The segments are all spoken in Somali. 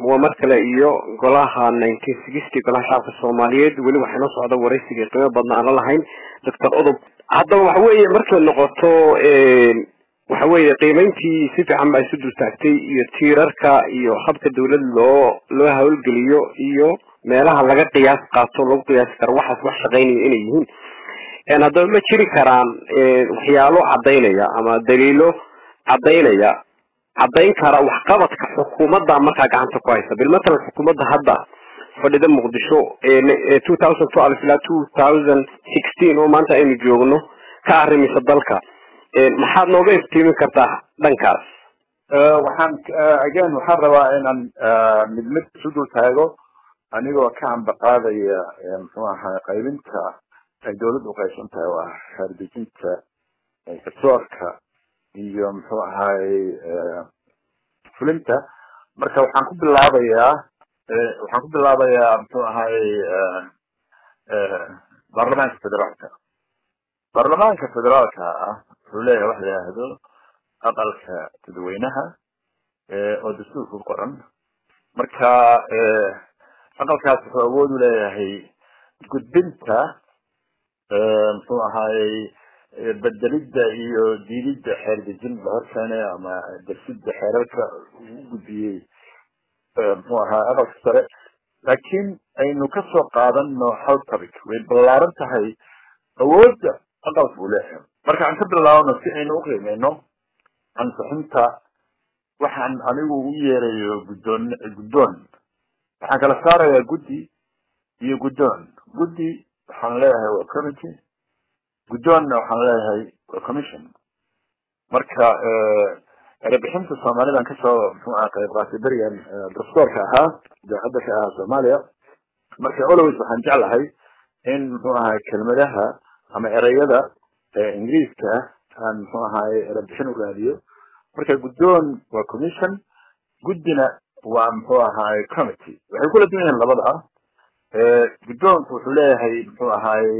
waa mar kale iyo golaha nineteen sixty golaha shacabka soomaaliyeed weli waxaa noo socda waraysiga qiimo badna aan la lahayn doctor odob haddaba waxa weeye markay noqoto waxa weeye qiimeyntii si fiican baa isu dultaagtay iyo tiirarka iyo habka dawlad loo loo hawlgeliyo iyo meelaha laga qiyaas qaato lagu qiyaasi karo waxaas wax shaqeynaya inay yihiin haddaba ma jiri karaan waxyaalo cadaynaya ama daliilo cadaynaya caddayn kara waxqabadka xukuumadda markaa gacanta ku haysa bil matalan xukuumadda hadda fadhida muqdisho ee two thousand twelve ilaa two thousand sixteen oo maanta aynu joogno ka arrimisa dalka maxaad nooga iftiimin kartaa dhankaas waxaan again waxaan rabaa inaan mid mid isu dul taago anigoo ka ambaqaadaya muxuu ahaa qaybinta ay dawladdu uqaybsan tahay oo ah xeerdejinta garsoorka iyo muxuu ahaay fulinta marka waxaan ku bilaabayaa waxaan ku bilaabayaa muxuu ahaay baarlamaanka federaalka baarlamaanka federaalka ah wuxuu leeyahay wax la yidhaahdo aqalka dadweynaha oo dastuurka ku qoran marka aqalkaas wuxuu awood u leeyahay gudbinta muxuu ahaayey bedelidda iyo diididda xeer dejin la horkeenay ama dersidda xeerarka ugu gudbiyey muxuu ahaa aqalka sare laakiin aynu kasoo qaadano hal topic way ballaaran tahay awoodda aqalka uu leeyahay marka aan ka bilaabno si aynu uqiimeyno ansixinta waxaan anigu u yeerayo guddoon guddoon waxaan kala saarayaa guddi iyo guddoon guddi waxaan leeyahay waa committee guddoonna waxaan leeyahay waa commission marka erebixinta soomaalidan kasoo muxuu aha qayb qaatay berigan dastoorka ahaa idaacadda ka ahaa soomaaliya marka always waxaan jeclahay in muxuu ahay kelmadaha ama ereyada ingiriiska aan muxuu ahaay erebixin u raadiyo marka guddoon waa commission guddina waa muxuu ahaay committee waxay kula duwan yihiin labada guddoonku wuxuu leeyahay muxuu ahaay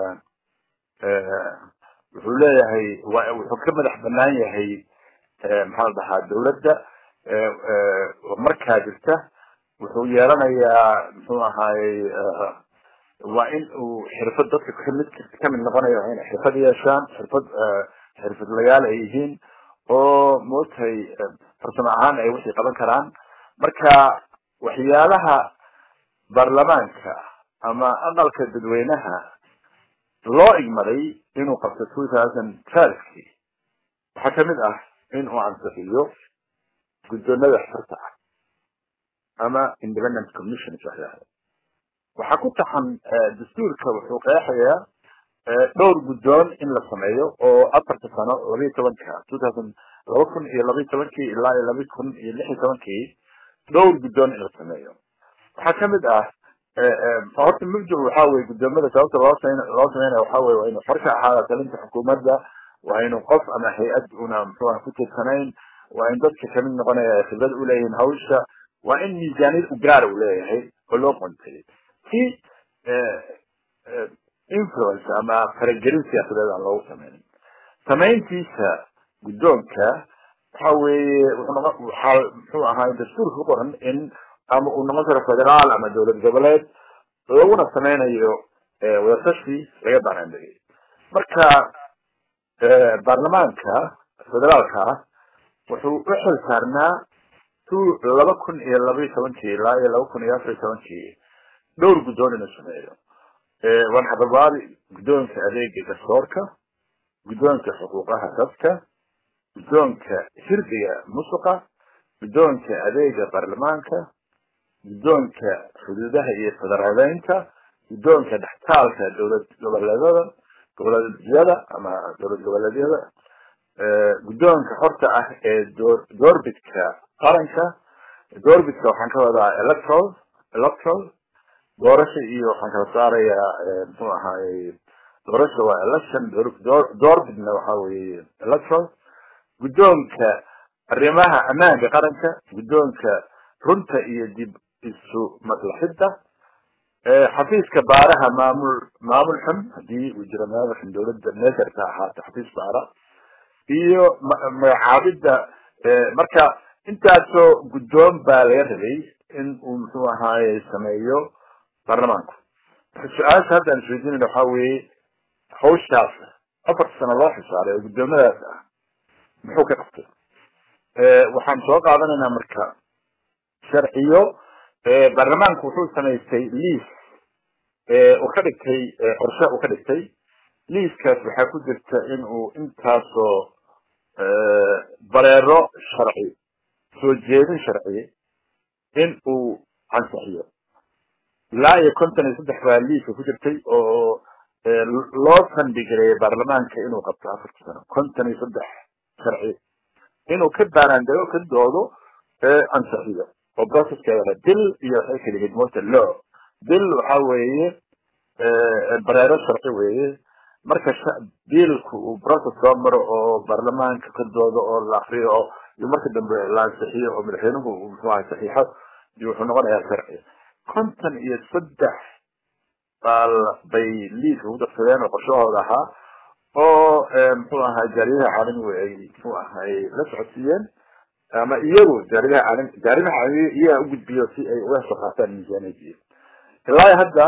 wuxuu leeyahay wuxuu ka madax banaan yahay maxaa la dhahaa dawladda markaa jirta wuxuu yeelanayaa muxuu ahaay waa in uu xirfad dadka kamid kamid noqonayo waa inay xirfad yeeshaan xirfad xirfadlayaal ay yihiin oo moogtahay farsamo ahaan ay wixii qaban karaan marka waxyaalaha baarlamaanka ama aqalka dadweynaha loo igmaday inuu qabto two thousand twelvekii waxaa kamid ah in uu ansixiyo guddoonada xorta ah ama independent commissions waxyaala waxaa ku taxan dastuurka wuxuu qeexayaa dhowr guddoon in la sameeyo oo afarta sano labiiyo tobanka two thousand laba kun iyo labiiyo tobankii ilaa iyo laba kun iyo lix iyo tobankii dhowr guddoon in la sameeyo waxaa kamid ah horta mubdil waxa weye guddoomada sababta loo same loo sameynaya waxa weye waa inuu xor ka ahaada talinta xukuumadda waa inuu qof ama hay-ad una muxuuha ku tirsanayn waa in dadka kamid noqonaya ay khibrad uleeyihiin hawsha waa in miisaaniyad u gaara uu leeyahay oo loo qontay si influence ama faragelin siyaasadeed aan loogu sameynin samayntiisa guddoonka waxa weeye waxaa muxuu ahaa dastuurka ku qoran in ama uu noqon karo federaal ama dowlad goboleed laguna sameynayo wadatashi laga banaandegay marka baarlamaanka federaalka ah wuxuu u xil saarnaa two laba kun iyo labaiyo tobankii ilaa iyo laba kun iyo afar iyo tobankii dhowr guddoon inuu sameeyo waan xababaadi guddoonka adeega garsoorka guddoonka xuquuqaha dadka guddoonka hirdiga musuqa guddoonka adeega baarlamaanka guddoonka xuduudaha iyo federaaleynta guddoonka dhextaalka dowlad goboleedada goboleedyada ama dowlad goboleedyada guddoonka xorta ah ee door doorbidka qaranka doorbidka waxaan ka wadaa electoral electoral doorasha iyo waxaan kala saarayaa muxuu ahaayey doorasha waa election doorbidna waxa weeye electoral guddoonka arrimaha ammaanka qaranka guddoonka runta iyo dib isu maslaxidda xafiiska baaraha maamul maamul xun hadii uu jiro maamulkan dawladda meesharka ahaato xafiis baara iyo magacaabidda marka intaasoo guddoon baa laga rabay in uu muxuu ahaaye sameeyo baarlamaanku marka su-aasha haddaan isweydiinayna waxaa weeye hawshaas afar sano loo xisaaray oo guddoomadaas ah muxuu ka qabtay waxaan soo qaadanaynaa marka sharciyo baarlamaanku wuxuu samaystay liis uu ka dhigtay qorshe uu ka dhigtay liiskaas waxaa ku jirta in uu intaasoo bareero sharci soo jeedin sharci in uu ansixiyo ilaa iyo konton iyo saddex baa liiska ku jirtay oo loo sandhigareeyay baarlamaanka inuu qabto afarta sano konton iyo saddex sharci inuu ka baaraandego ka doodo ansixiyo oo processkeeda dil iyo waxay kala yimid mota law dil waxa weeye bareero sharci weeye marka biilku uu process soo maro oo baarlamaanka ka doodo oo la akriyo oo iyo marka dambe la ansixiyo oo madaxweynuhu uu muxuu ahay saxiixo iyo wuxuu noqonayaa sharci konton iyo saddex baa bay liiska ku darsadeen oo qorshahooda ahaa oo muxuu ahay jaariyadaha caalamigu ay muxuu ahay la socodsiiyeen ama iyagu jaariyadaha caalami jaariyadaha caalamiga iyaga u gudbiyo si ay uga soo qaataan miisaaniyadii ilaa hadda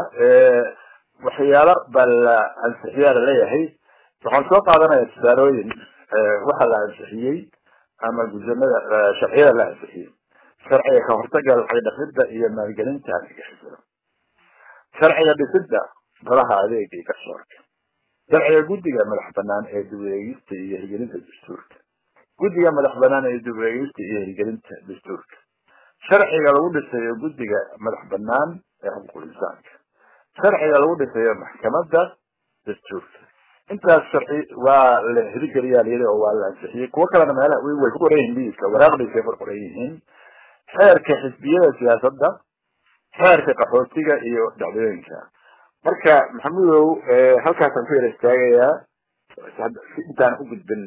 waxyaalo baa la ansixiyaa laleeyahay waxaan soo qaadanaya tusaalooyin waxa la ansixiyey ama guddoomada sharciyada la ansixiyey sharciga ka hortaga lacag dhaqida iyo maalgelinta argagixisada sharciga dhisidda golaha adeega iyo garsoorka sharciga guddiga madax banaan ee dibwareegista iyo hirgelinta dastuurka guddiga madax banaan ee dibwareegista iyo hirgelinta dastuurka sharciga lagu dhisayo guddiga madax banaan ee xuquuqul insaanka sharciga lagu dhisayo maxkamadda dastuurka intaas sharci waa la hirgeliyaa layidhi oo waa la ansixiyey kuwo kalena meelaha way ku qoran yihiin liiska waraaqdiisay ku qoran yihiin xeerka xisbiyada siyaasadda xeerka qaxootiga iyo dhacdooyinka marka maxamudow halkaasaan ku yara istaagayaa intaan u gudbin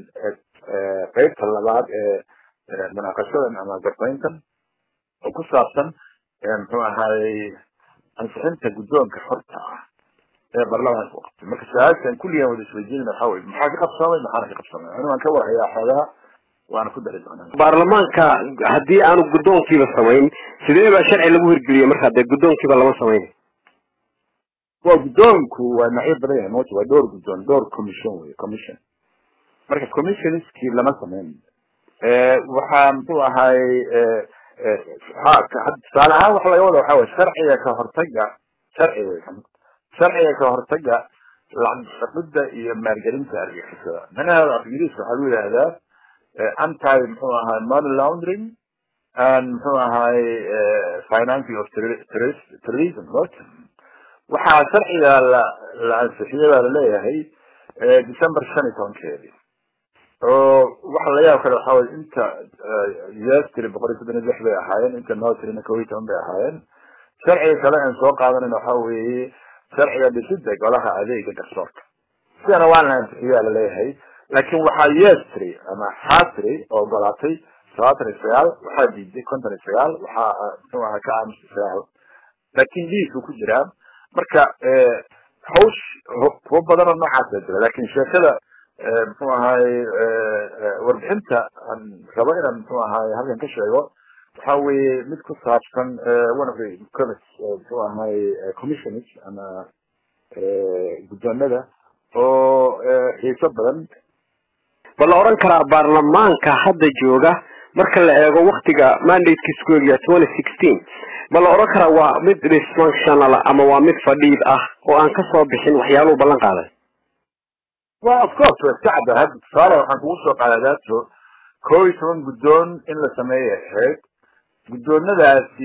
qeybta labaad ee munaaqashadan ama garbayntan oo ku saabsan muxuu ahaayey ansixinta guddoonka xorta ah ee baarlamaanka u qabtay marka su-aashan kulligan wada isweydiinayna waxaa weye maxaa ka qabsoomay maxaana ka qabsoomay anigu waan ka warhayaa xoogaa waana ku dari doonaa baarlamaanka haddii aanu guddoonkiiba samayn sidee baa sharci lagu hirgeliyay marka dee guddoonkiiba lama samayn waa guddoonku waa nacyo badan yahay mota waa dhowr guddoon dhowr commission wey commission marka commissionskii lama samayn waxaa muxuu ahaay tusaale ahaan waxa laga wada waxa wey sharciga ka hortaga sharci wey sharciga ka hortaga lacag dhaqida iyo maalgelinta argixisada manaheeda af ingiriiska waxaa lagu yidhahdaa anti muxuu ahaay money laundering and muxuu ahaay financing of terrorism waxaa sharciga la la ansixiyey baa laleeyahay december shan iyo tobankeedii oo waxa la yaab kale waxa weye inta us tiri boqol iyo soddon iyo lix bay ahaayeen inta noo tirina kow iyo toban bay ahaayeen sharciga kale aan soo qaadanayna waxa weeye sharciga dhisida golaha adeega garsoorka sidana waa la ansixiyaa laleeyahay laakiin waxaa yes tiri ama xaa tiri oo ogolaatay todobaatan iyo sagaal waxaa diiday konton iyo sagaal waxaa muxuu ahaa ka aamusay sagaal laakiin liisku ku jiraa marka hawsh kuwo badan oo noocaasa jira lakin sheekada muxuu ahaay warbixinta aan rabo inaan muxuu ahaay halkan ka sheego waxa weeye mid ku saabsan one of the muxuu ahaay commissioners ama guddoonada oo xiiso badan ba la oran karaa baarlamaanka hadda jooga marka la eego waktiga mandatekiisu ku egyaa twenty sixteen ma la oran karaa waa mid dysfunctional ama waa mid fadhiid ah oo aan kasoo bixin waxyaaluhu ballan qaaday wa of course waa iska cadda hadda tusaale waxaan kugu soo qaadaa daato kow iyo toban guddoon in la sameeyay ahayd guddoonadaasi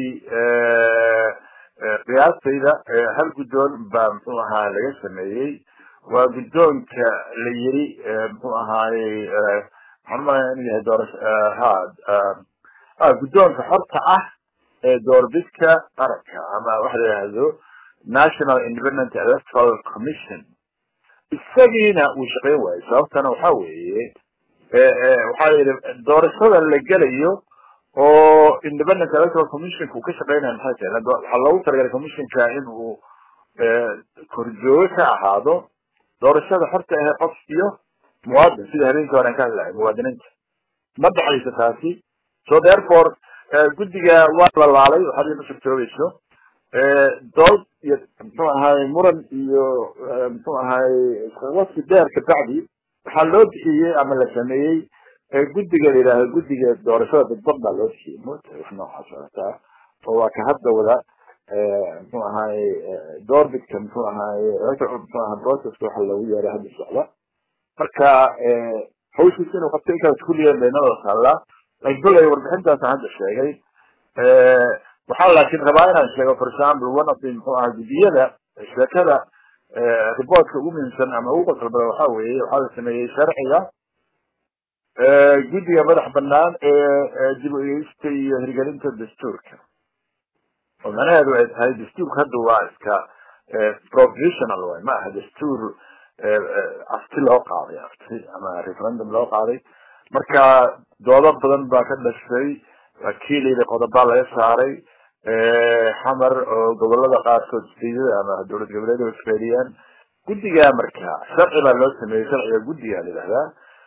qiyaastayda hal guddoon baa muxuu ahaa laga sameeyey waa guddoonka la yiri muxuu ahaayey waxaan umalaya inuu yahay doorasho ha guddoonka xorta ah ee doorbidka qaranka ama waxa la yidhahdo national independent electoral commission isagiina uu shaqeyn waayo sababtana waxa weeye waxaa la yidhi doorashada la gelayo oo independent electoral commissionka uu ka shaqeynaya maxay tahay waxaa loogu talagalay commissionka in uu korjoogo ka ahaado doorashada xorta ahe qof iyo muwaadin sida habeenkii hore aan ka hadlahay muwaadiniinta ma dhexayso taasi so therefore guddiga waa la laalay waxaad ina suurtoobayso dood iyo muxuu ahaay muran iyo muxuu ahaay wasi dheer kabacdi waxaa loo bixiyey ama la sameeyey guddiga la yidhaahdo guddiga doorashada dadban baa loo bixiyey mota wax noocaas socotaa oo waa ka hadda wada muxuu ahaay doorbidka muxuu ahaay muxuu ahaa processka waxa loogu yeeray hadda socda marka hawshiisa inuu qabto inkaas kulligeed baynada taallaa laakiin kolay warbixintaasaan hadda sheegay waxaa laakiin rabaa inaan sheego for example one of the muxuu ahaa guddiyada sheekada reportka ugu muhiimsan ama ugu qosol badan waxa weeye waxaa la sameeyey sharciga guddiga madax banaan ee dib u eegista iyo hirgelinta dastuurka oo macnaheedu ay tahay dastuurka hadda waa iska provisional way ma aha dastuur afti loo qaaday afti ama referendum loo qaaday marka doodo badan baa ka dhashay wakiilayda qodobaa laga saaray xamar oo gobolada qaarkood siyada ama dowlad goboleed isfeeliyaan guddiga marka sharci baa loo sameeyey sharciga guddiga la yidhahdaa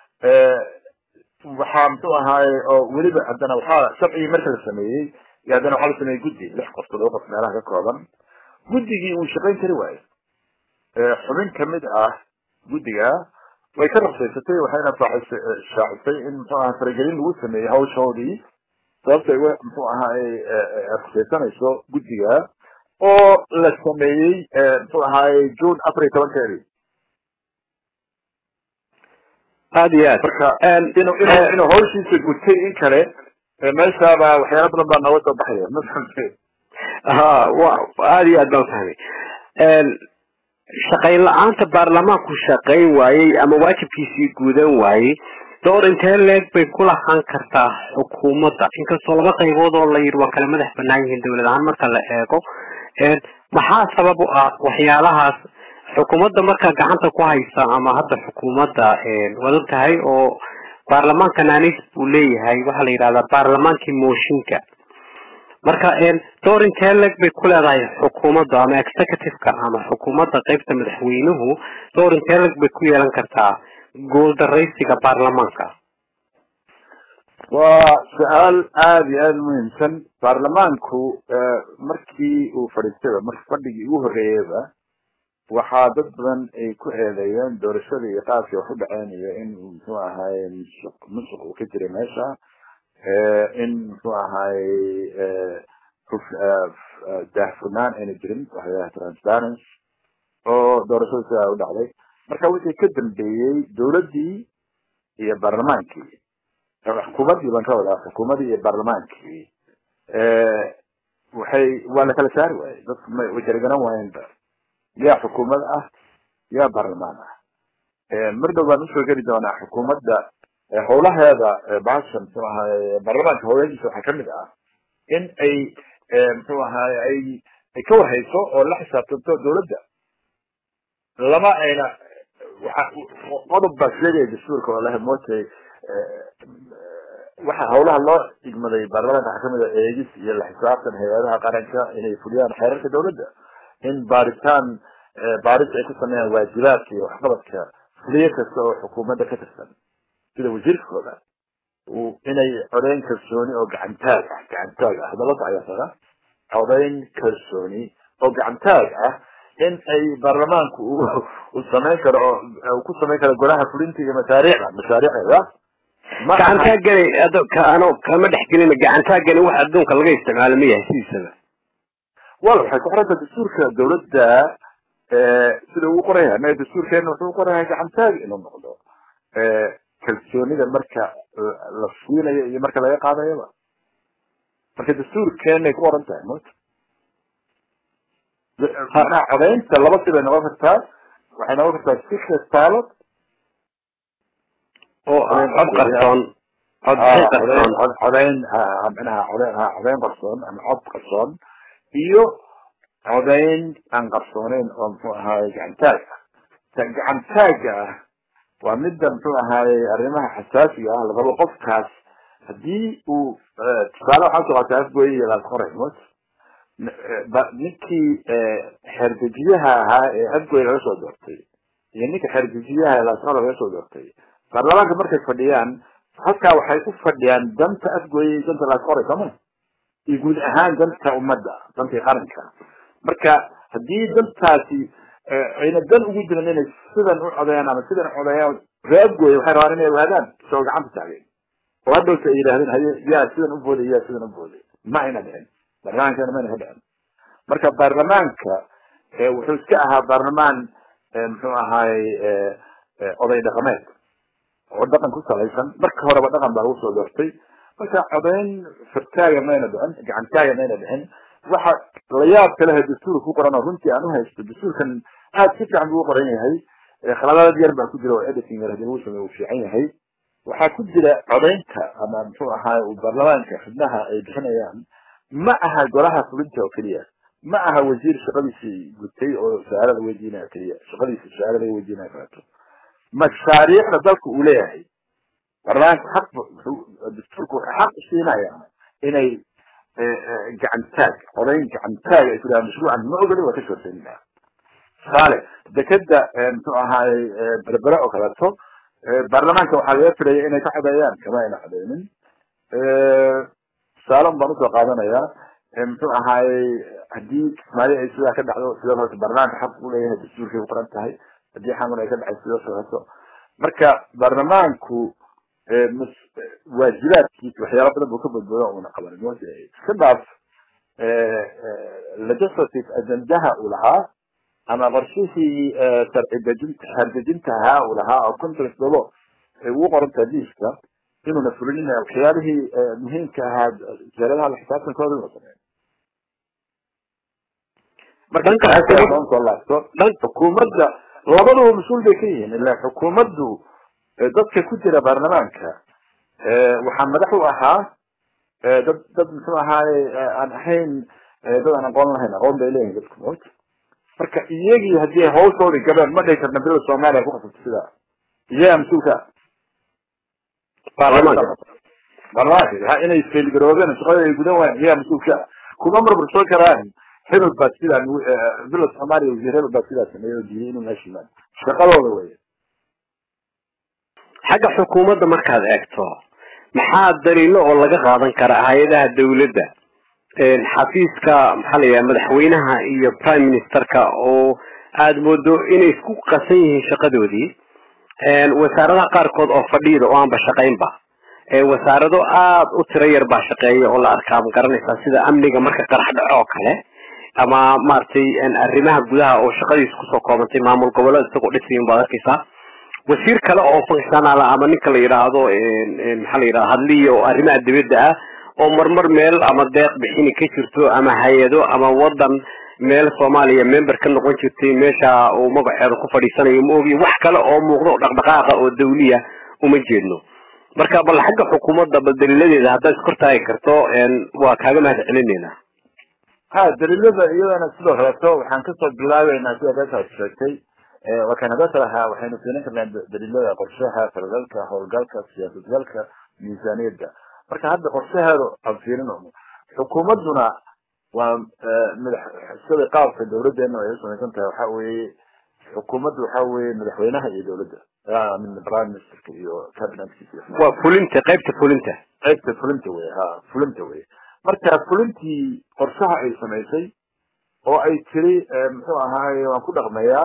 waxaa muxuu ahaaye oo weliba haddana waxaa sharcigii marka la sameeyey iyo haddana waxaa la sameeyey guddi lix qof todoba qof meelaha ka kooban guddigii uu shaqayn kari waayo xubin kamid ah guddiga way ka raqsaysatay waxayna shaacisay in muxuu aha faragelin lagu sameeyey hawshoodii sababta ay muxuu ahaay raqsaysanayso guddiga oo la sameeyey muxuu ahaay june afar iyo tobankeedii aada iyo aad marka inu inu inuu hawshiisa gutay in kale meeshaaba waxyaala badan baa nooga soo baxaya ma fahamtay ha wa aada iyo aad baan fahmay shaqayn la-aanta baarlamaanku shaqayn waayey ama waajibkiisii guudan waayey door intee leeg bay ku lahaan kartaa xukuumadda inkastoo laba qaybood oo la yidhi waa kala madax banaan yihiin dowlad ahaan marka la eego maxaa sabab u ah waxyaalahaas xukuumadda markaa gacanta ku haysa ama hadda xukuumadda waad og tahay oo baarlamaanka nanis buu leeyahay waxaa la yidhahdaa baarlamaankii mooshinka marka door intee leg bay ku leedahay xukuumadda ama executive-ka ama xukuumadda qeybta madaxweynuhu door intee leg bay ku yeelan kartaa guuldaraysiga baarlamaanka waa su-aal aada iyo aada muhiimsan baarlamaanku markii uu fadhiistayba marka fadhigii ugu horreeyeyba waxaa dad badan ay ku eedeeyeen doorashada iyo qaabkii wax u dhaceen iyo in muxuu ahaay musuq musuq uu ka jiray meesha in muxuu ahaay daahfurnaan ayna jirin waxa lahaha transparency oo doorashada sidaa u dhacday marka wixii ka dambeeyey dowladdii iyo baarlamaankii xukuumaddii baan ka wadaa xukuumaddii iyo baarlamaankii waxay waa la kala saari waayey dadku ma way kala garan waayeenba yaa xukuumad ah yaa baarlamaan ah mar dhow baan usoo geli doonaa xukuumadda howlaheeda bahasha muxuu ahaay baarlamaanka howlahiisa waxaa kamid ah in ay muxuu ahaay ay ay ka warhayso oo la xisaabtanto dowladda lama ayna waxa qodob baa sheegaya dastuurka oo laha mootay waxa howlaha loo igmaday baarlamaanka waxaa kamid a eegis iyo la xisaabtan hay-adaha qaranka inay fuliyaan xeerarka dowladda in baaritaan baaris ay ku sameeyaan waajibaadka iyo waxqabadka fuliye kasta oo xukuumadda ka tirsan sida wasiirkooda inay codeyn kalsooni oo gacantaag ah gacantaag ah hadalada ayaa taga codeyn kalsooni oo gacantaag ah in ay baarlamaanku uu samayn karo oo uu ku samayn karo golaha fulinta iyo mashaariicda mashaariicda gacantaa gani ano kama dhex gelina gacantaa gani wax adduunka laga isticmaalo ma yahay sidiisaba wal waxay ku xiranta dastuurka dowladda sida uu qoran yahay anaga dastuurkeena wuxuu qoran yahay gacantaag inuu noqdo kalsoonida marka la siinayo iyo marka laga qaadayaba marka dastuurkeenay ku qoran tahay mota manaha codeynta laba sibay noqon kartaa waxay noqon kartaa secret ballot oo cod qarsoon cod qarsoon codeyn manaha codeyn ha codeyn qarsoon ama cod qarsoon iyo codeyn aan qarsooneyn oo muxuu ahaay gacantaag ah ta gacantaaga ah waa midda muxuu ahaayey arrimaha xasaasiga ah lagaba qofkaas haddii uu tusaale waxaa soo qaatay afgoy iyo laas qoray mot ninkii xeerdejiyaha ahaa ee afgoy laga soo doortay iyo ninka xeerdejiyaha ee laas qoray laga soo doortay baarlamaanka markay fadhiyaan halkaa waxay u fadhiyaan danta afgooyay danta laasqoray sooma iyo guud ahaan danta ummadda dantii qaranka marka haddii dantaasi ayna dan ugu jiran inay sidan u codeeyaan ama sidan u codeeyaan ree afgooya waxay rabaan inay ogaadaan soo gacanta taageen oo hadhowta ay yidhahdeen haye yaa sidan u booday yaa sidan u booday ma ayna dhicin baarlamaankana mayna ka dhicin marka baarlamaanka wuxuu iska ahaa baarlamaan muxuu ahaay oday dhaqameed oo dhaqan ku salaysan marka horeba dhaqan baa lagu soo doortay marka codeyn firtaaga mayna dhicin gacantaaga mayna dhicin waxa la yaab kaleha dastuurka ku qoran oo runtii aan uhaysto dastuurkan aad si fiican buu u qoran yahay khaladaad yar baa ku jira oo editing yar hadii lagu sameeyo uu fiican yahay waxaa ku jira codeynta ama muxuu ahaay baarlamaanka xubnaha ay bixinayaan ma aha golaha fulinta oo keliya ma aha wasiir shaqadiisii gutay oo su-aalada weydiinaya keliya shaqadiisi su-aalada weydiinaya kaleeto mashaariicda dalka uu leeyahay baarlamaanka xaq dastuurka wuxuu xaq u siinaya inay gacantaag codayn gacantaag ay ku dhahaan mashruucan ma ogoli waa ka shorseynina tusaale dekeda muxuu ahaay berbere oo kaleeto baarlamaanka waxaa laga filaya inay ka codeeyaan kama ayna codeynin tusaale baan usoo qaadanayaa muxuu ahaayey haddii kismaayo ay sidaa ka dhacdo sidoo kaleto baarlamaanka xaq u leeyahay dastuurkay ku qoran tahay haddii xamar ay ka dhacay sidoo kaleto marka baarlamaanku waajibaadkiisa waxyaala badan buu ka badbooda una qabanin mo iska dhaaf legislative agendaha uu lahaa ama qorshihii sharci dejinta hardejinta ahaa uu lahaa oo congress dabo ay ugu qorantaha diiska inuuna fulinin waxyaalihii muhiimka ahaa wasaaradaha la xisaabtankooda inuu sameeyo marka laabto xukuumadda labaduba mas-uul bay ka yihiin ila xukuumaddu dadka ku jira baarlamaanka waxaa madax u ahaa dad dad muxuu ahaaye aan ahayn dad aan aqoon lahayn aqoon bay leeyihin dadku moota marka iyagii haddii hawshoodii gabeen ma dhihi karna bilada soomaaliya ku qasabto sidaa iyagaa mas-uulka baarlamaanka baarlamaanka ha inay failgaroobeen shaqada ay gudan waayeen iyagaa mas-uulka kuma marmarsan karaan hebel baa sidaa bilada soomaaliya wasiir hebel baa sidaa sameeyey oo diiday inuu meesha yimaado shaqadooda weye xagga xukuumadda markaad eegto maxaa daliilo oo laga qaadan kara hay-adaha dawladda xafiiska maxaa la yidhaha madaxweynaha iyo prime ministerka oo aada moodo inay isku qasan yihiin shaqadoodii wasaaradaha qaarkood oo fadhiida oo aanba shaqaynba wasaarado aada u tiro yar baa shaqeeya oo la arkaa ma garanaysaa sida amniga marka qarax dhaco oo kale ama maaragtay arrimaha gudaha oo shaqadiisa kusoo koobantay maamul goboleed isagoo dhisayin baad arkaysaa wasiir kale oo functionala ama ninka la yidhaahdo maxaa la yidhahda hadliya oo arrimaha dibadda ah oo marmar meel ama deeq bixini ka jirto ama hay-ado ama wadan meel soomaaliya member ka noqon jirtay meesha uu magaceeda ku fadhiisanayo ma ogiyo wax kale oo muuqdo dhaqdhaqaaqa oo dawliya uma jeedno marka bal xagga xukuumadda bal daliiladeeda haddaad iskortaagi karto waa kaaga mahad celinayna ha daliilada iyadana sidoo kaleeto waxaan kasoo bilaabeynaa sida beeshaad sheegtay wakaan hadda talahaa waxaynu fiirin karnaa daliilada qorshaha faragalka howlgalka siyaasadgalka miisaaniyadda marka hadda qorshaheedu aan fiirino xukuumadduna waa madax sida qaabka dawladeena ay usamaysan tahay waxa weeye xukuumaddu waxa weeye madaxweynaha iyo dawladda prime ministerka iyo cabinetkiisa waa fulinta qaybta fulinta qaybta fulinta wey ha fulinta wey marka fulintii qorshaha ay samaysay oo ay tiri muxuu ahaaye waan ku dhaqmayaa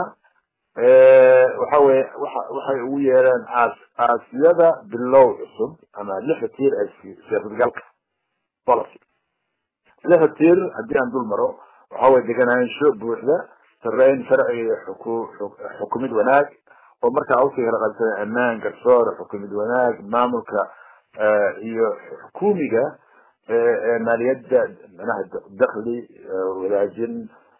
waxa weye waxa waxay ugu yeereen aas aasiyada bilow cusub ama lixa tiir ee siyaasadgalka policy lixa tiir haddii aan dul maro waxa weye deganaansho buuxda sareyn sharci iyo xuku xukumid wanaag oo markaa usii kala qabsada ammaan garsoor xukumid wanaag maamulka iyo xukuumiga maaliyadda manaha dakli wadaajin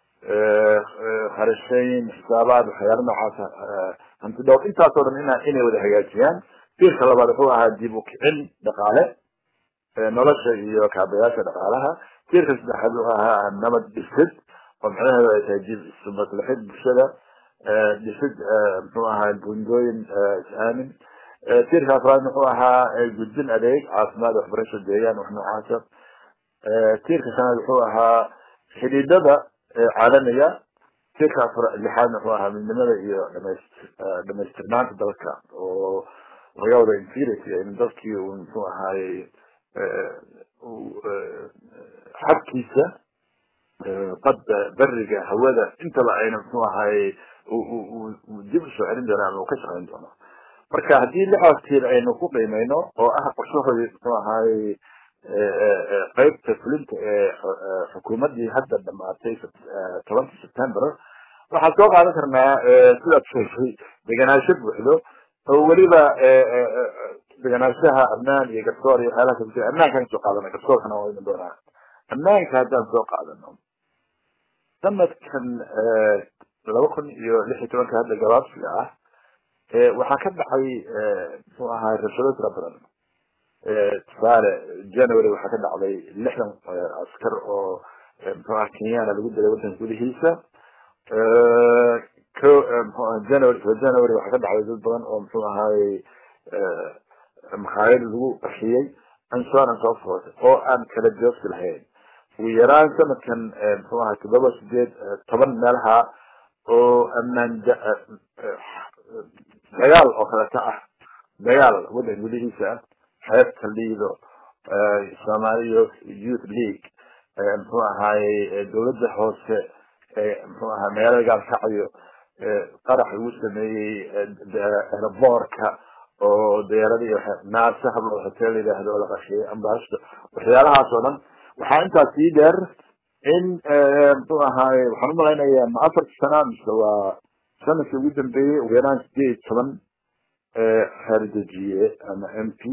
kharashayn xisaabaad waxyaala noocaas hanti dhowr intaasoo dhan ina inay wada hagaajiyaan tiirka labaad wuxuu ahaa dib u kicin dhaqaale nolosha iyo kaabayaasha dhaqaalaha tiirka saddexaad wuxuu ahaa nabad dhisid oo macnaheedu ay tahay dib ismaslaxid bulshada dhisid muxuu ahaa bundooyin is-aamin tiirka afraad wuxuu ahaa gudbin adeeg caafimaad waxbarasho deegaan wax noocaasa tiirka shanaad wuxuu ahaa xidhiidhada caalamiga tiirka afar lixaad wuxuu ahaa midnimada iyo dhamays dhamaystirnaanta dalka oo laga wada infirity in dadkii uu muxuu ahaayey xabkiisa badda beriga hawada intaba ayna muxuu ahaayey dib usoo celin doono ama uu ka shaqayn doono marka haddii lixdaas tiir aynu ku qiimeyno oo ah qorshahoodii muxuu ahaayey qeybta fulinta ee xukuumaddii hadda dhamaatay tobanka september waxaan soo qaadan karnaa sidaad sheegtay deganaansho buuxdo oo weliba deganaanshaha amnaan iyo garsoor iyo waxyaalaha kale amnaankaan soo qaadana garsoorkana waa iman doonaa amnaanka haddaan soo qaadano sanadkan laba kun iyo lix iyo tobanka hadda gabaabsiga ah waxaa ka dhacay muxuu ahaa rabshado tira badan tusaale january waxaa ka dhacday lixdan askar oo muxuu aha kenyana lagu dilay waddanka gudihiisa ko mxu january january waxaa ka dhacday dad badan oo muxuu ahaayey makhaayad lagu qarxiyey and so on and so forth oo aan kala joogsi lahayn ugu yaraan sanadkan muxuu ahaa toddoba sideed toban meelaha oo ammaan dagaal oo kaleta ah dagaal waddanka gudihiisa ah xeebta liido somalia youth league muxuu ahaayey dawladda hoose muxuu ahaa magaalada gaalkacyo qarax lagu sameeyey aeroboorka oo diyaaradii naasa hablo hotel la yidhaahdo oo la qashiyey ambashdo waxyaalahaas oo dhan waxaa intaas sii dheer in muxuu ahaaye waxaan umalaynayaa ma afarta sana mise waa sanadkii ugu dambeeyey ugu yaraan sideed iyo toban xeerdejiye ama m p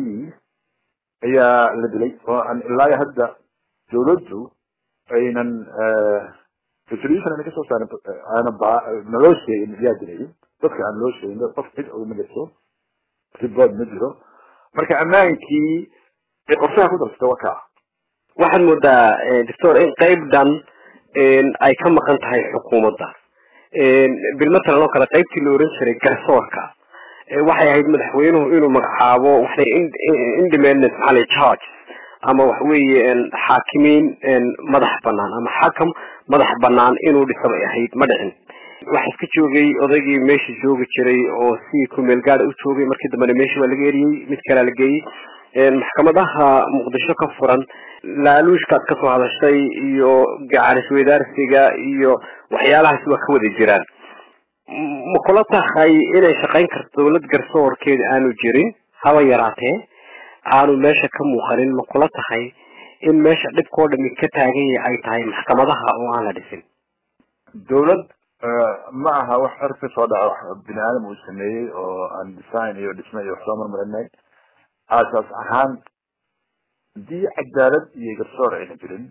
ayaa la dilay oo aan ilaa hadda dawladdu aynan resolution ayna kasoo saarin aana ba naloo sheegin yaa dilay dadka aan loo sheegin qof cid ogma jirto report ma jiro marka ammaankii ay qorshaha ku darsata waa kaa waxaad moodaa doctor in qeyb dhan ay ka maqan tahay xukuumadda bilmatalan oo kale qaybtii la oran jiray garsoorka waxay ahayd madaxweynuhu inuu magacaabo waxay independent maxaa charge ama waxa weeye xaakimiin madax banaan ama xakam madax banaan inuu dhiso bay ahayd ma dhicin waxa iska joogay odaygii meesha joogi jiray oo si kumeel gaada u joogay markii dambena meesha waa laga eriyey mid kalea la geeyey maxkamadaha muqdisho ka furan laaluushkaad kasoo hadashay iyo gacanisweydaarsiga iyo waxyaalahaasi waa ka wada jiraan ma kula tahay inay shaqayn karto dawlad garsoorkeeda aanu jirin haba yaraatee aanu meesha ka muuqanin ma kula tahay in meesha dhibkao dhami ka taagan yahay ay tahay maxkamadaha oo aan la dhisin dawlad ma aha wax cirka soo dhaca wax bini aadam uu sameeyey oo aan design iyo dhisme iyo wax soo marmarinay aasaas ahaan haddii cadaalad iyo garsoor ayna jirin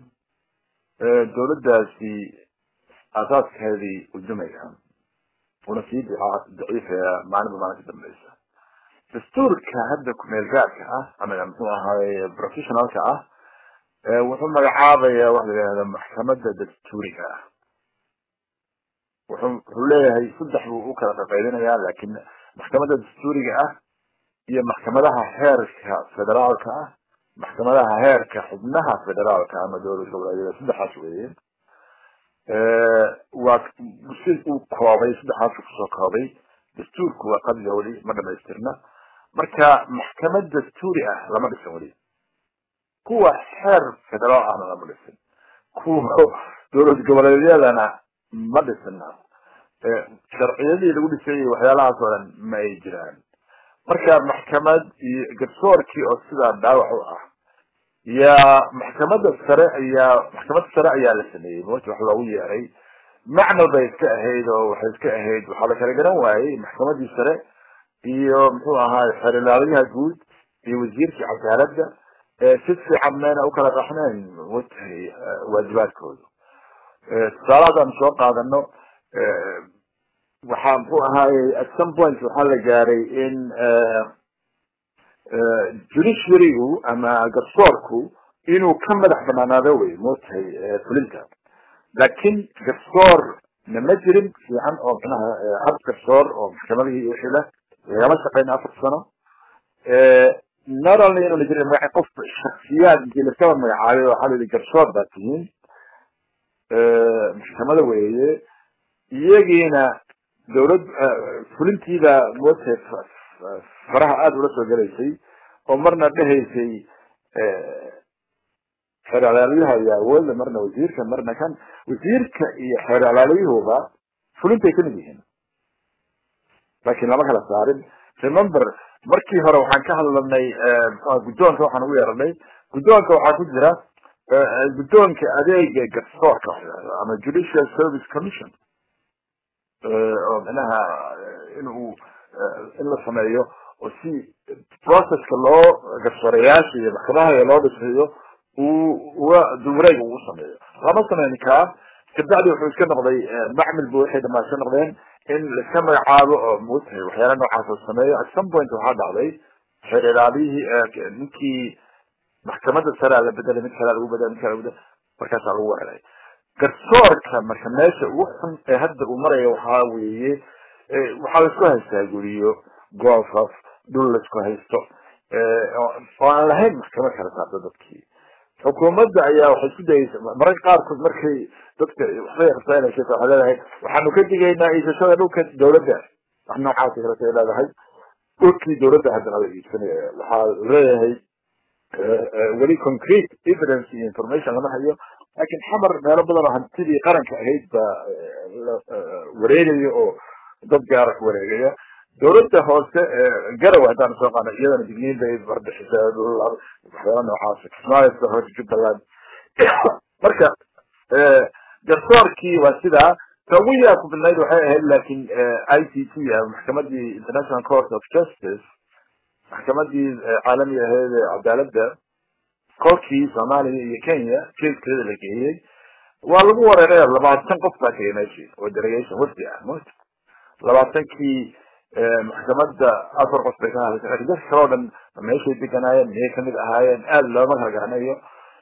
dawladdaasi aasaaskeedii udumaya una sii daciifaya maalinba maalinka dambeysa dastuurka hadda kumeel gaarka ah ama muxuu ahaay professionalka ah wuxuu magacaabaya waxa la yihahda maxkamada dastuuriga ah wuxuu wuxuu leeyahay saddex buu u kala qaqaydinayaa lakin maxkamada dastuuriga ah iyo maxkamadaha heerka federaalka ah maxkamadaha heerka xubnaha federaalka ama dowlad goboleedyada saddexaas weeye waa si uu koobay saddexaas kusoo koobay dastuurku waa qadiga weli ma dhamaystirna marka maxkamad dastuuri ah lama dhisan weli kuwa xeer federaal ahna lama dhisin kuwa dowlad goboleedyadana ma dhisna sharciyadii lagu dhisayay waxyaalahaas oo dhan ma ay jiraan marka maxkamad iyo garsoorkii oo sidaa dhaawac u ah yaa maxkamada sare ayaa maxkamad sare ayaa la sameeyey mota wax loogu yeeray macnal bay iska ahayd oo waxay iska ahayd waxaa la kala garan waayey maxkamadii sare iyo muxuu ahaay xeerlaalayaha guud iyo wasiirkii cadaaladda si fiican mayna ukala qaxnayn watahay waajibaadkooda tusaale haddaan soo qaadano waxaa muxuu ahaayey at some point waxaa la gaaray in judiciarygu ama garsoorku inuu ka madax banaanaado wey motahay fulinta laakin garsoor na ma jirin fiican oo micnaha hab garsoor oo maxkamadihii wixii leh lagama shaqeyn afar sano not only inuu la jirin magaca qof shaksiyaad intii laskaba magacaabay waxaa la yihi garsoor baa tihiin maxkamada weeye iyagiina dawlad fulintiida motahay faraha aada ula soo gelaysay oo marna dhehaysay xeer alaalyaha iyo awoodda marna wasiirka marna kan wasiirka iyo xeer alaalyuhuba fulintay kamid yihiin laakiin lama kala saarin remember markii hore waxaan ka hadlanay mxua guddoonka waxaan ugu yeeranay guddoonka waxaa ku jira guddoonka adeega garsoorka ama judicial service commission oo micnaha in uu in la sameeyo oo si processka loo garsoorayaasha iyo maxkamadaha loo dhisayo uu uga duwareeg ugu sameeyo lama sameyn kaa kabacdi wuxuu iska noqday macmil bu waxay dhamaa iska noqdeen in laiska magacaabo oo mutahay waxyaala noocaas oo sameeyo at some point waxaa dhacday xeer ilaaliyihii ninkii maxkamadda saraa la bedelay mid kalea lagu bedelay mid kale lagu bedelay markaasaa lagu weeraray garsoorka marka meesha ugu xun ee hadda uu marayo waxaa weeye waxaa laisku haystaa guriyo goofaf dhul laisku haysto oo aan lahayn maxkamad kala saarto dadkii xukuumadda ayaa waxay isku dayeysa mararka qaarkood markay dadka waxbay rabtaanaysa waxay leedahay waxaanu ka digaynaa iisashada dhulka dawladda wax noocaas kaleta ay leedahay dhulkii dawladda haddana la iibsanaya waxaa leeyahay weli concrete evidence iyo information lama hayo laakiin xamar meelo badan oo hantidii qaranka ahayd baa wareegaya oo dad gaara ku wareegaya dawladda hoose garow haddaan soo qaana iyadana digniin bay barbixisaa waxyaala noocaas kismaayo hoose jubbaland marka garsoorkii waa sidaa ta ugu yaabku badnayd waxay ahayd laakiin i c t maxkamadii international court of justice maxkamadii caalamiga ahayd ee cadaaladda kolkii soomaaliya iyo kenya kaiskeeda la geeyey waa lagu wareeray labaatan qof baa tegay meeshii oo delegation wafdi ah mot labaatankii maxkamadda afar qof bay ka hadlaysa lakin dadka kale o dhan meeshay deganaayeen miyay kamid ahaayeen aada looma kala garanayo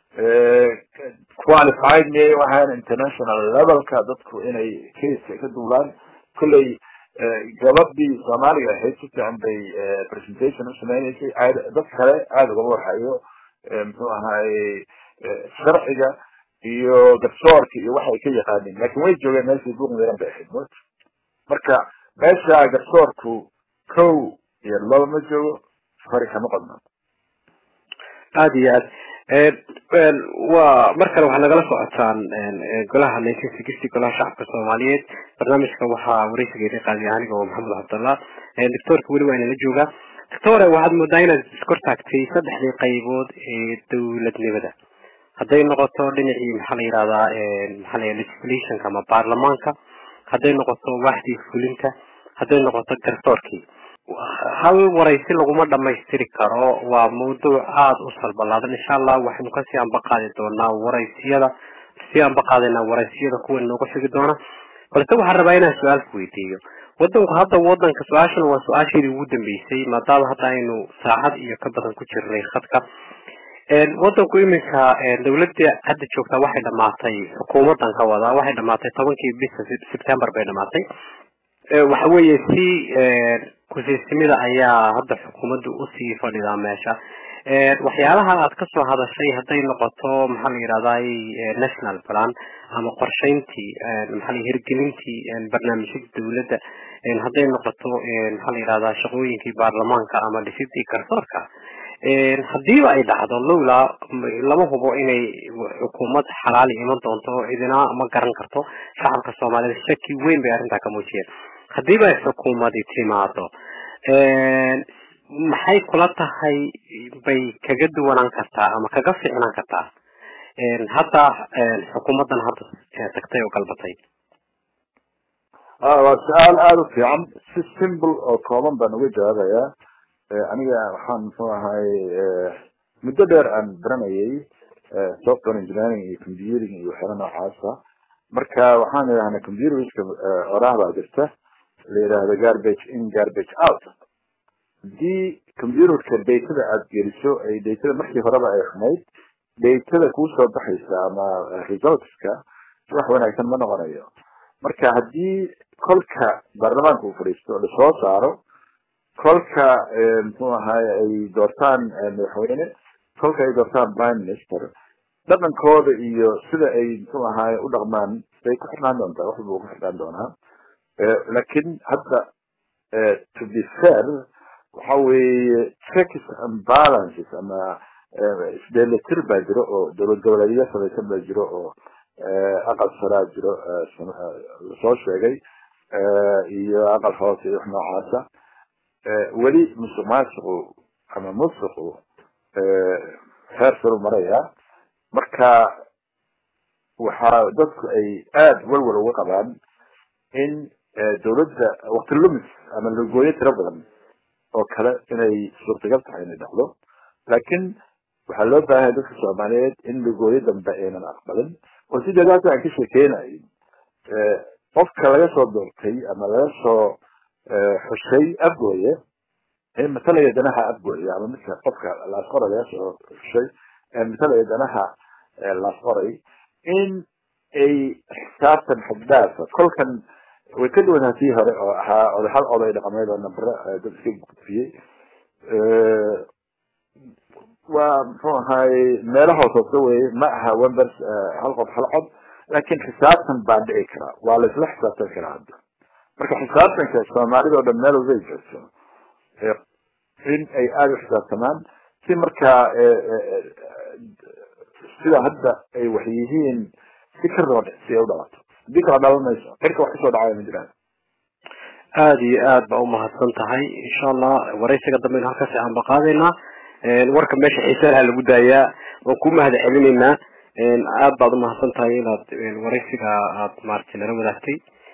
qualified miyay u ahaayeen international levelka dadku inay caiska ka duulaan kolley gabadhii soomaaliga ahayd si fiican bay presentation u sameyneysay dad kale aada ugama warhayo muxuu ahaayey sharciga iyo garsoorka iyo waxay ka yaqaanin lakin way joogeen meeshii buuq miran bay ahayd mot marka meesha garsoorku kow iyo laba ma joogo fari kama qodno aada iyo aad waa mar kale waxaa nagala socotaan golaha nineteen sixty golaha shacabka soomaaliyeed barnaamijka waxaa wareysigeeda qaadiya aniga oo maxamed cabdallah doctoorka weli waa inala joogaa doctore waxaad moodaa inaad iskor taagtay saddexdii qaybood ee dawladnimada hadday noqoto dhinacii maxaa la yihahdaa maxaa la legislationka ama baarlamaanka hadday noqoto waaxdii fulinta hadday noqoto garsoorkii hal waraysi laguma dhamaystiri karo waa mawduuc aada u salbalaadan insha allah waxaynu kasii ambaqaadi doonaa waraysiyada sii ambaqaadaynaa waraysiyada kuwa inoogu xigi doona balse waxaan rabaa inaan su-aal ku weydiiyo wadanku hadda wadanka su-aashan waa su-aasheedii ugu dambeysay maadaama hadda aynu saacad iyo ka badan ku jirnay khadka wadanku iminka dawladda hadda joogtaa waxay dhamaatay xukuumadan ka wadaa waxay dhamaatay tobankii bisha september bay dhamaatay waxa weeye si kusiisimida ayaa hadda xukuumaddu usii fadhidaa meesha waxyaalaha aad kasoo hadashay hadday noqoto maxaa la yihahday national plan ama qorsheyntii maxaa la hirgelintii barnaamijyada dawladda hadday noqoto maxaa la yihahdaa shaqooyinkii baarlamaanka ama dhisidii garsoorka hadiiba ay dhacdo lowlaa lama hubo inay xukuumad xalaali iman doonto cidina ma garan karto shacabka soomaaliyed shaki weyn bay arrintaa ka muujiyeen hadiiba ay xukuumadi timaado maxay kula tahay bay kaga duwanaan kartaa ama kaga ficnaan kartaa hadda xukuumadan hadda tagtay oo galbatay waa su-aal aada u fiican si simple oo kooban baan uga jawaabayaa aniga waxaan muxuu ahay muddo dheer aan baranayay software engineering iyo computing iyo waxyaala noocaasa marka waxaan idhahnaa computerska oraah baa jirta la yidhaahdo garbage in garbage out haddii computerka datada aada geliso ay datada markii horeba ay xumayd datada kuusoo baxaysa ama resultska wax wanaagsan ma noqonayo marka haddii kolka baarlamaanka uu fadhiisto lasoo saaro kolka muxuu ahaay ay doortaan madaxweyne kolka ay doortaan prime minister dhaqankooda iyo sida ay muxuu ahaay u dhaqmaan bay ku xirnaan doontaa wax walba ku xirnaan doonaa lakin hadda to be fair waxa weeye checks and balances ama isdheelitir baa jiro oo dowlad goboleedyo samaysan baa jiro oo aqal saraa jiro lasoo sheegay iyo aqal hoose iyo wax noocaasa weli musuq maasuqu ama musuqu heer saru maraya marka waxaa dadku ay aada walwal uga qabaan in dowladda wakti lumis ama lagooyo tiro badan oo kale inay suurtagal tahay inay dhacdo laakiin waxaa loo baahanaya dadka soomaaliyeed in lagooyo dambe aynan aqbalin oo sideedaas aan ka sheekeynayo qofka laga soo doortay ama laga soo xushay afgooye ee matalaya danaha afgooye ama midka qofka laasqoray laga soo xushay ee matalaya danaha laasqoray in ay xisaabtan xaddaafa kolkan way ka duwanaa tii hore oo ahaa oday hal oday dhaqameed oo nambare dad iska gudfiyey waa muxuu ahaay meelo hoos hoose weye ma aha wembers hal qof hal cod laakin xisaabtan baa dhici karaa waa la isla xisaabtan karaa hadda marka xisaabtanka soomaalida o dhan meel walbay jirto in ay aada u xisaabtamaan si markaa sida hadda ay wax yihiin si ka roodh si ay u dhalato hadii kala dhalan mayso cirka wax kasoo dhacaya ma jiraan aada iyo aad ba umahadsan tahay insha allah waraysiga dambe halkaasi aan ba qaadaynaa warka meesha xiisaha lagu daayaa waan ku mahad celinaynaa aad baad umahadsan tahay inaad waraysiga aad maaragtay nala wadaagtay